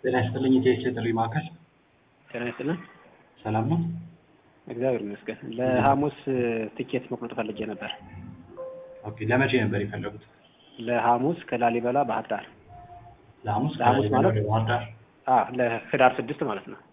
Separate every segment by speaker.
Speaker 1: ጤና ይስጥልኝ የኢቲኤስ የጥሪ ማዕከል
Speaker 2: ጤና ይስጥልን።
Speaker 1: ሰላም ነው?
Speaker 2: እግዚአብሔር ይመስገን። ለሐሙስ ትኬት መቁረጥ ፈልጌ ነበር።
Speaker 1: ኦኬ ለመቼ ነበር የፈለጉት?
Speaker 2: ለሐሙስ ከላሊበላ ባህር ዳር።
Speaker 1: ለሐሙስ
Speaker 2: ለሐሙስ
Speaker 1: ከላሊበላ
Speaker 2: ማለት?
Speaker 1: ወደ ባህር ዳር
Speaker 2: አ ለህዳር ስድስት ማለት ነው።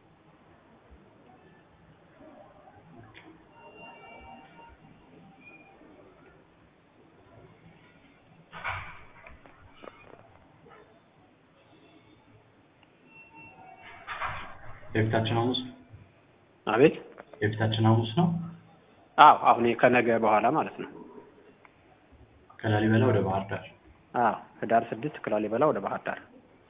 Speaker 1: የፊታችን ሐሙስ
Speaker 2: አቤት።
Speaker 1: የፊታችን ሐሙስ ነው።
Speaker 2: አዎ አሁን ከነገ በኋላ ማለት ነው።
Speaker 1: ከላሊበላ ወደ ባህር ዳር
Speaker 2: አዎ ህዳር ስድስት ከላሊበላ ወደ ባህር ዳር።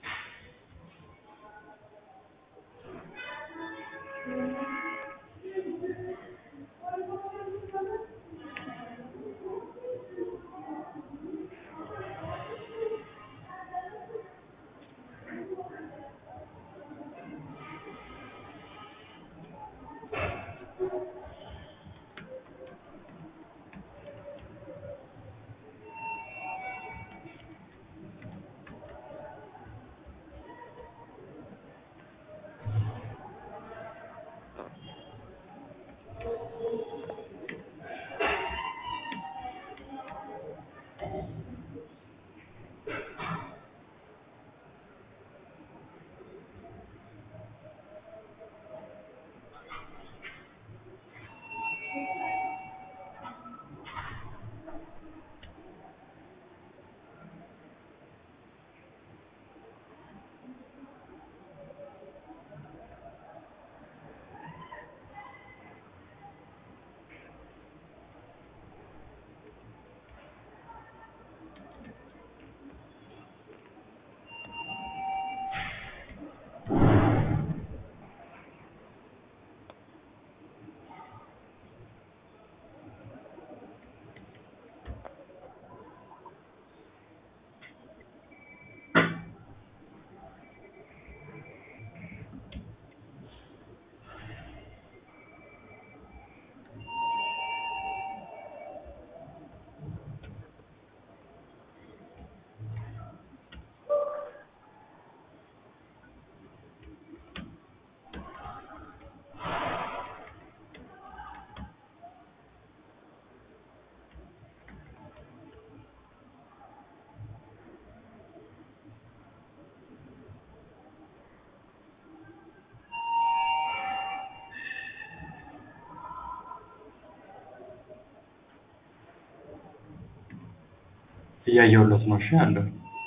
Speaker 1: እያየሁለት ነው። እሺ አለሁ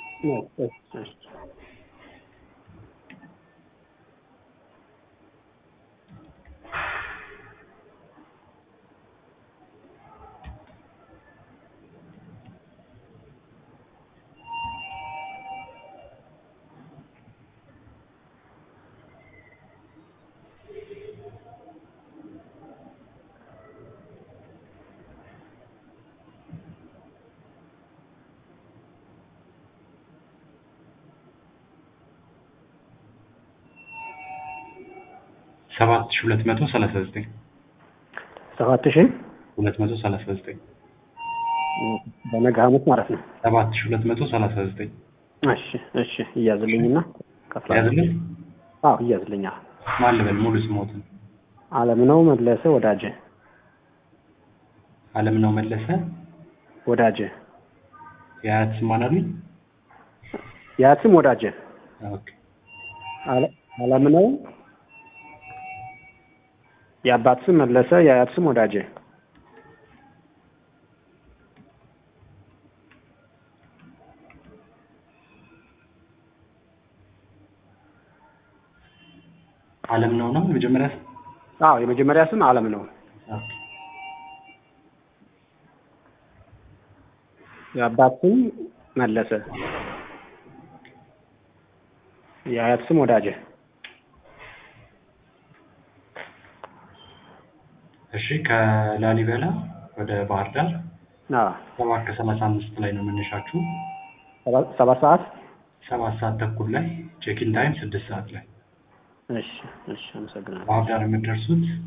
Speaker 1: ሰባት ሺህ ሁለት መቶ ሰላሳ ዘጠኝ
Speaker 2: ሰባት ሺህ
Speaker 1: ሁለት መቶ ሰላሳ ዘጠኝ
Speaker 2: በነገ ሐሙስ ማለት ነው።
Speaker 1: ሰባት ሺህ ሁለት መቶ ሰላሳ ዘጠኝ
Speaker 2: እሺ እሺ እያዝልኝና ከፍላለሁ።
Speaker 1: ያዝልን
Speaker 2: አዎ እያዝልኛ
Speaker 1: ማን ልበል ሙሉ ስሞትን
Speaker 2: አለም ነው መለሰ ወዳጀ
Speaker 1: አለም ነው መለሰ
Speaker 2: ወዳጀ
Speaker 1: የአያት ስም ማን አሉኝ?
Speaker 2: የአያትም ወዳጀ
Speaker 1: ኦኬ
Speaker 2: አለ- አለም ነው የአባት ስም መለሰ የአያት ስም ወዳጀ
Speaker 1: አለም ነው ነው የመጀመሪያ ስም
Speaker 2: አዎ የመጀመሪያ ስም አለም ነው
Speaker 1: ኦኬ
Speaker 2: የአባት ስም መለሰ የአያት ስም ወዳጀ
Speaker 1: እሺ ከላሊበላ ወደ ባህር ዳር
Speaker 2: አዎ
Speaker 1: ሰባት ከሰላሳ አምስት ላይ ነው መነሻችሁ።
Speaker 2: ሰባት ሰባት ሰዓት
Speaker 1: ሰባት ሰዓት ተኩል ላይ ቼኪን ታይም ስድስት ሰዓት ላይ
Speaker 2: እሺ እሺ አመሰግናለሁ
Speaker 1: ባህር ዳር የምትደርሱት